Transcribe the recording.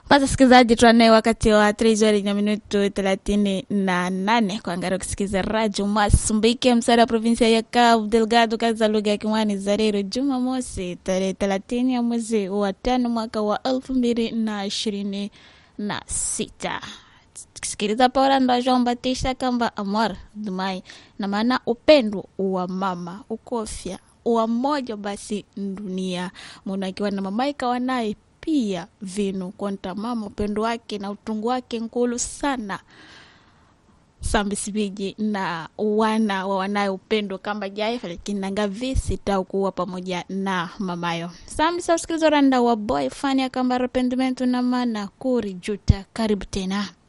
Basi sikilizaji, tuanaye wakati wa trejari na minutu thelathini na nane kuangalia kusikiza Radio Masumbike, msara wa provinsia ya Cabo Delgado, kazi za lugha ya Kimwani Zarero, Jumamosi tarehe thelathini ya mwezi wa tano mwaka wa elfu mbili na ishirini na sita sikiliza Paula ndo João Batista kamba amor dumai na maana upendo wa mama ukofya wa mmoja basi dunia muna akiwa na mamaika wanaye pia vinu konta mama upendo wake na utungu wake nkulu sana sambisibiji na wana wa wanaye upendo kamba jaifa lakini nanga visi tau kuwa pamoja na mamayo sambisa usikiliza randa wa boy fani akamba arrependimento na mana kuri juta karibu tena